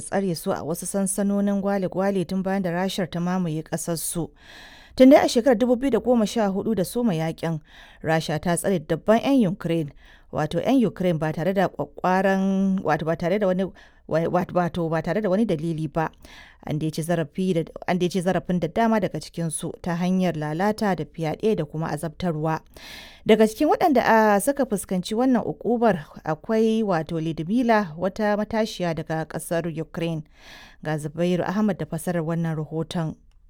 tsare su a wasu sansanonin gwale-gwale tun bayan da rashar ta mamaye ƙasarsu. Tun dai a shekarar 2014 da soma yakin, Rasha ta tsare dabban 'yan Ukraine, wato 'yan Ukraine ba tare da kwakwaran wato ba tare da wani wato ba tare da wani dalili ba. An dai ci zarafin da dama daga cikinsu ta hanyar lalata da fyaɗe da kuma azabtarwa. Daga cikin waɗanda a suka fuskanci wannan ukubar akwai wato Lidmila wata matashiya daga ƙasar Ukraine. Ga Zubairu Ahmad da fasarar wannan rahoton.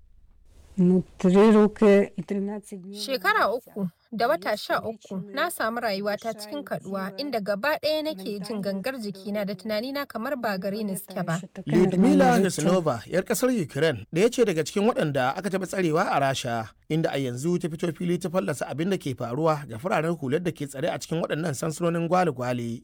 Shekara uku da wata sha uku na samu rayuwata cikin kaduwa inda gaba ɗaya nake jin gangar jikina da tunanina kamar ba gare ni suke ba. Lyudmila Nesnova, 'yar kasar Ukraine, ɗaya ce daga cikin waɗanda aka taɓa tsarewa a Rasha, inda a yanzu ta fito fili ta fallasa abin da ke faruwa ga fararen hular da ke tsare a cikin waɗannan sansanonin gwale-gwale.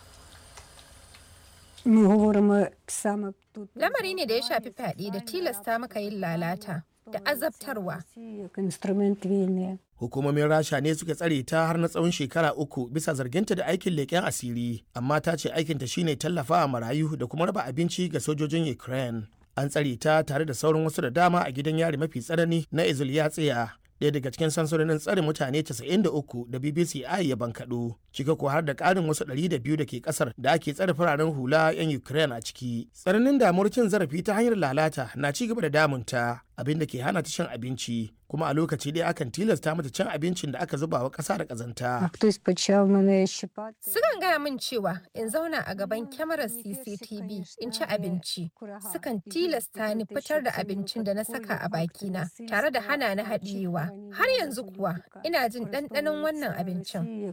Lamari ne da ya shafi fyaɗe da tilasta maka yin lalata. da azabtarwa. Hukumomin Rasha ne suka tsare ta har na tsawon shekara uku bisa zarginta da aikin leƙen asiri, amma ta ce aikinta shine tallafawa marayu da kuma raba abinci ga sojojin Ukraine. An tsare ta tare da sauran wasu da dama a gidan yari mafi tsanani na Izulyatsiya. ɗaya daga cikin sansanonin tsare mutane 93 da BBC I ya bankaɗo, cika ko har da ƙarin wasu 200 da ke ƙasar da ake tsare fararen hula 'yan Ukraine a ciki. Tsananin damuwar cin zarafi ta hanyar lalata na ci gaba da damunta, abin da ke hana ta cin abinci, kuma a lokaci ɗaya akan tilasta mata cin abincin da aka zuba wa ƙasa da ƙazanta. Sukan gaya min cewa in zauna a gaban kyamarar CCTV in ci abinci. Sukan tilasta ni fitar da abincin da na saka a bakina tare da hana ni haɗiyewa. Har yanzu kuwa ina jin ɗanɗanon wannan abincin.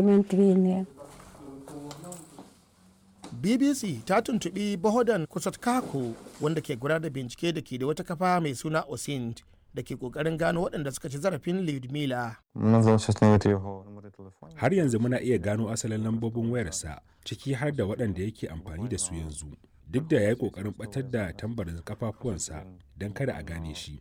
BBC ta tuntuɓi Bohodan Kusatkako wanda ke gudanar da bincike da ke da wata kafa mai suna Osind da ke kokarin gano waɗanda suka ci zarafin Lyudmila. Har yanzu muna iya gano asalin lambobin wayarsa ciki har da waɗanda yake amfani da su yanzu. Duk da ya yi ƙoƙarin ɓatar da tambarin kafafuwansa don kada a gane shi.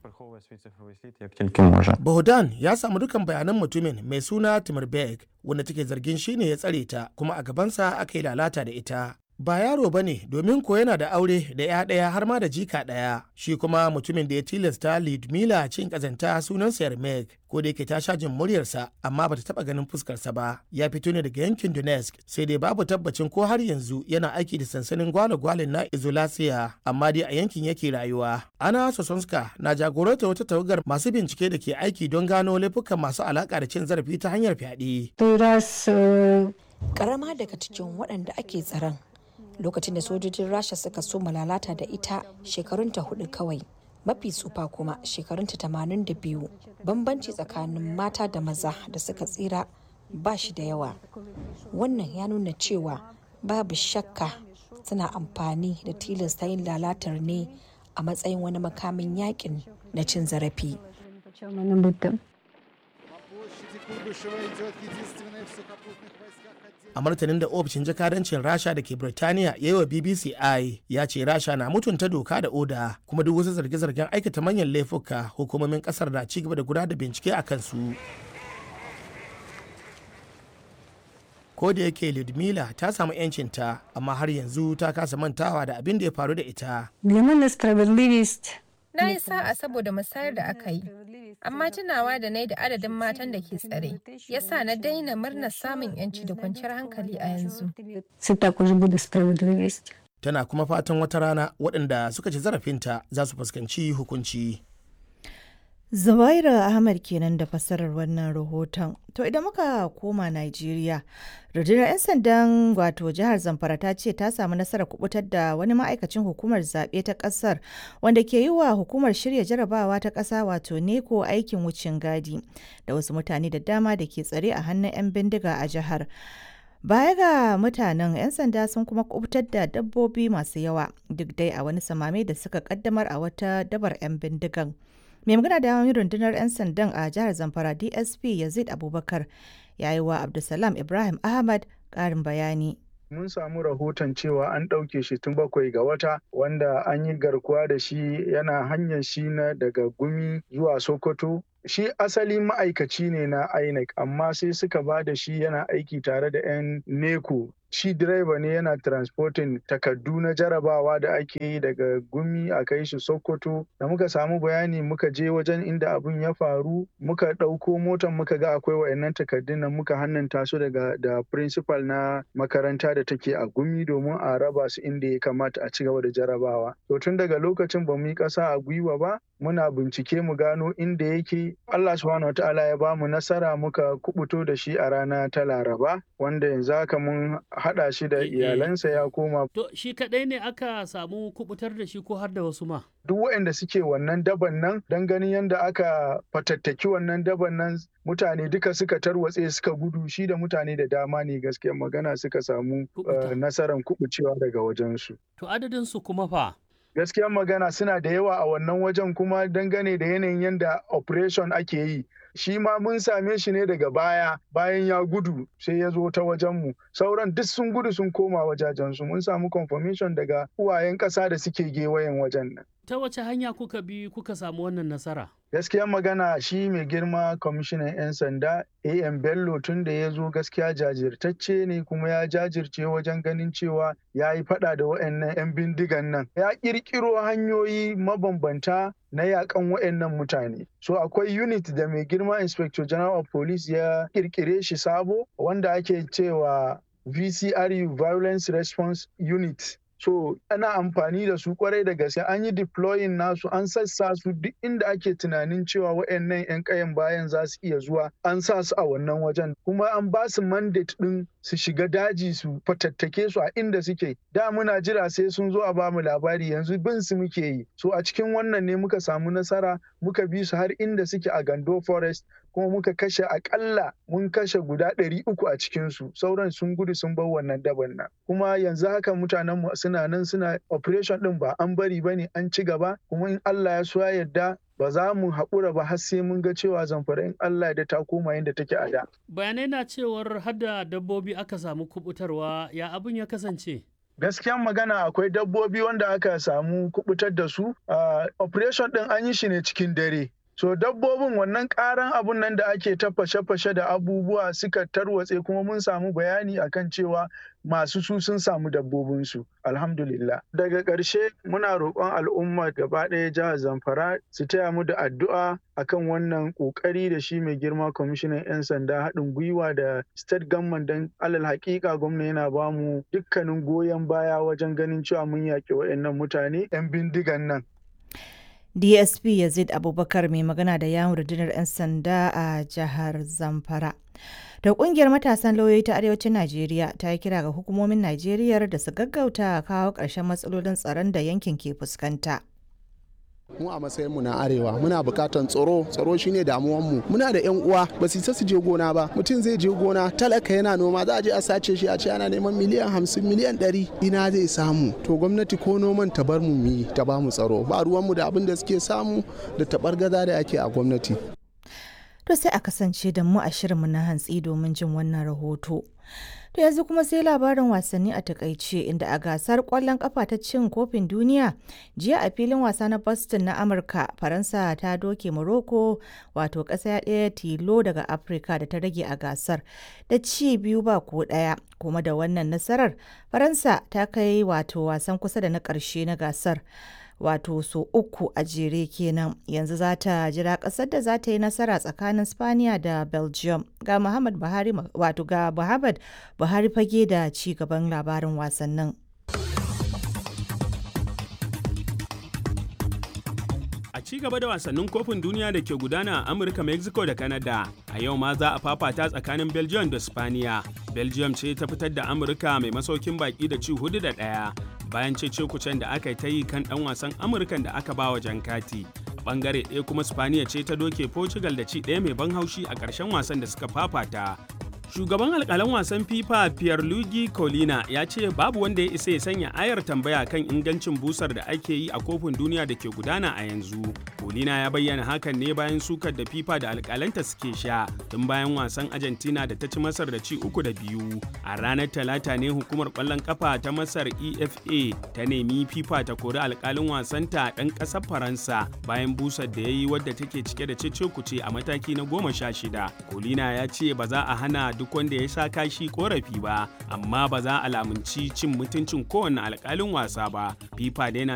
Bohdan ya samu dukan bayanan mutumin mai suna Timirberg wanda take zargin shi ne ya tsare ta kuma a gabansa aka yi lalata da ita. ba yaro ba ne domin ko yana da aure da ya ɗaya har ma da jika ɗaya shi kuma mutumin da ya tilasta Lidmila cin ƙazanta sunansa Yarmek ko da yake ta sha jin muryarsa amma bata taɓa ganin fuskarsa ba ya fito ne daga yankin Donetsk sai dai babu tabbacin ko har yanzu yana aiki da sansanin gwale-gwale na Izolasiya amma dai a yankin yake rayuwa Ana Sosonska na jagoranta wata tawagar masu bincike da ke aiki don gano laifukan masu alaƙa da cin zarafi ta hanyar fyaɗe. Karama daga cikin waɗanda ake tsaron lokacin da sojojin rasha suka so lalata da ita shekarunta hudu kawai mafi tsufa kuma shekarunta tamanin da biyu bambanci tsakanin mata da maza da suka tsira ba shi da yawa wannan ya nuna cewa babu shakka suna amfani da tilasta yin lalatar ne a matsayin wani makamin yakin na cin zarafi a martanin da ofishin jakadancin rasha da ke birtaniya ya yi wa bbc i ya ce rasha na mutunta doka da oda kuma duk wasu zarge-zargen aikata manyan laifuka hukumomin kasar na ci gaba da gudanar da bincike a kansu ko da yake ludmila ta samu 'yancinta amma har yanzu ta kasa mantawa da abin da ya faru da ita Na yi sa'a saboda musayar da aka yi, amma tunawa da na da adadin matan da ke tsare, ya sa na daina murnar samun 'yanci da kwanciyar hankali a yanzu. Tana kuma fatan wata rana waɗanda suka ci zarafinta za su fuskanci hukunci. Zubaira Ahmad kenan da fassarar wannan rahoton. To idan muka koma Najeriya, rundunar 'yan sandan wato jihar Zamfara ta ce ta samu nasarar kubutar da wani ma'aikacin hukumar zaɓe ta ƙasar wanda ke yi wa hukumar shirya jarabawa ta ƙasa wato neko aikin wucin gadi da wasu mutane da dama da ke tsare a hannun 'yan bindiga a jihar. Baya ga mutanen 'yan sanda sun kuma kubutar da dabbobi masu yawa duk dai a wani samame da suka kaddamar a wata dabar 'yan bindigan. mai magana da yawan rundunar 'yan sandan a jihar zamfara dsp yazid abubakar ya yi wa abdulsalam ibrahim ahmad ƙarin bayani mun samu rahoton cewa an ɗauke shi tun bakwai ga wata wanda an yi garkuwa da shi yana hanyar shi na daga gumi zuwa sokoto shi asali ma'aikaci ne na INEC amma sai suka ba da shi yana aiki tare da 'yan neko shi direba ne yana transporting takardu na jarabawa da ake yi daga gumi a kai shi sokoto da muka samu bayani muka je wajen inda abun ya faru muka ɗauko motar muka ga akwai wayannan takardun nan muka hannanta su daga da principal na makaranta da take a gumi domin a raba su inda ya kamata a ci gaba da jarabawa to tun daga lokacin ba mu yi ƙasa a gwiwa ba muna bincike mu gano inda yake Allah subhanahu wataala ya bamu nasara muka kubuto da shi a rana ta Laraba wanda yanzu haka mun haɗa shi da iyalansa ya koma To shi kaɗai ne aka samu kubutar da shi ko har da wasu ma? duk waɗanda suke wannan daban nan don ganin yadda aka fatattaki wannan daban nan mutane duka suka tarwatse suka gudu shi da mutane da dama ne gaskiyar magana suka samu Kuɓuta. uh, nasarar kubucewa daga wajensu. To adadin su kuma fa? gaskiyar magana suna da yawa a wannan wajen kuma dangane da yanayin yadda operation ake yi shi ma mun same shi ne daga baya bayan ya gudu sai ya zo ta wajenmu sauran duk sun gudu sun koma wajajensu mun samu confirmation daga uwayen ƙasa da suke gewayen wajen nan Ta wace hanya kuka bi kuka samu wannan nasara? gaskiyar magana shi mai girma kwamishinan 'yan sanda am bello tun da ya zo gaskiya jajirtacce ne kuma ya jajirce wajen ganin cewa ya yi fada da waɗannan 'yan bindigan nan ya ƙirƙiro hanyoyi mabambanta na yakan waɗannan mutane so akwai unit da mai girma inspector general of police ya ƙirƙire shi sabo wanda ake cewa vcru violence response unit so ana amfani da su kwarai da gaske an yi deploying nasu an sassa su duk inda ake tunanin cewa waɗannan 'yan kayan bayan za su iya zuwa an sa su a wannan wajen kuma an ba su mandate ɗin su shiga daji su fatattake su a inda suke da muna jira sai sun zo a bamu labari yanzu bin su muke yi so a cikin wannan ne muka samu nasara muka bi su har inda suke a gando forest kuma muka kashe akalla mun kashe guda ɗari uku a cikinsu sauran sun gudu sun bar wannan daban nan kuma yanzu haka mutanen mu suna nan suna operation ɗin ba an bari ba ne an ci gaba kuma in Allah ya so ya yarda ba za mu haƙura ba har sai mun ga cewa zamfara in Allah da ta koma yadda take a da. Bayanai na cewar hada dabbobi aka samu kubutarwa ya abin ya kasance. gaskiyan magana akwai dabbobi wanda aka samu kubutar da su uh, operation din an yi shi ne cikin dare so dabbobin wannan karan abun nan da ake ta fashe-fashe da abubuwa suka tarwatse kuma mun samu bayani akan cewa masu su sun samu dabbobinsu alhamdulillah daga ƙarshe muna roƙon al'umma gaba ɗaya jihar zamfara su taya mu da addu'a akan wannan ƙoƙari da shi mai girma kwamishinan 'yan sanda haɗin gwiwa da state government don alal haƙiƙa gwamna yana ba mu dukkanin goyon baya wajen ganin cewa mun yaƙi waɗannan mutane 'yan bindigan nan dsp yazid abubakar mai magana da yawon rundunar 'yan sanda a jihar zamfara da kungiyar matasan lauyoyi ta arewacin najeriya ta yi kira ga hukumomin najeriya da su gaggauta kawo ƙarshen matsalolin tsaron da yankin ke fuskanta mu a matsayin mu na arewa muna bukatan tsaro tsaro shine damuwan mu muna da yan uwa ba su isa su je gona ba mutum zai je gona talaka yana noma za a je a sace shi a ce ana neman miliyan hamsin miliyan ɗari ina zai samu to gwamnati ko noman ta bar mu yi ta ba mu tsaro ba ruwan mu da abin da suke samu da tabar gaza da ake a gwamnati to sai a kasance da mu a shirinmu na hantsi domin jin wannan rahoto To yanzu kuma sai labarin wasanni a takaice inda a gasar kwallon kafa ta cin kofin duniya jiya a filin wasa na Boston na Amurka Faransa ta doke Morocco wato ƙasa ɗaya tilo daga Afirka da ta rage a gasar da ci biyu ba ko ɗaya kuma da wannan nasarar Faransa ta kai wato wasan kusa da na ƙarshe na gasar. wato so uku a jere kenan yanzu za ta jira kasar da za ta yi nasara tsakanin spaniya da belgium ga muhammad buhari wato ga muhammad buhari fage da ci gaban labarin wasannin A ci gaba da wasannin kofin duniya da ke gudana a Amurka, Mexico da Canada, a yau ma za a fafata tsakanin Belgium da Spaniya. Belgium ce ta fitar da Amurka mai masaukin baki da ci hudu da ɗaya bayan cece kucen da aka ta yi kan ɗan wasan Amurkan da aka bawa jan kati. A ɓangare ɗaya kuma Spaniya ce ta doke Portugal da ci ɗaya mai ban haushi a ƙarshen wasan da suka fafata. Shugaban alkalan wasan FIFA Pierluigi Colina ya ce babu wanda ya isa ya sanya ayar tambaya kan ingancin busar da ake yi a kofin duniya da ke gudana a yanzu. Colina ya bayyana hakan ne bayan sukar da FIFA da alkalanta suke sha tun bayan wasan Argentina da ta ci Masar da ci uku da biyu. A ranar Talata ne hukumar kwallon kafa ta Masar EFA ta nemi FIFA ta kori alkalin wasanta ɗan ƙasar Faransa bayan busar da ya yi wadda take cike da cece kuce a mataki na goma sha shida. Colina ya ce ba za a hana duk wanda ya sha kashi korafi ba amma ba za a lamunci cin mutuncin kowane alkalin wasa ba fifa dai na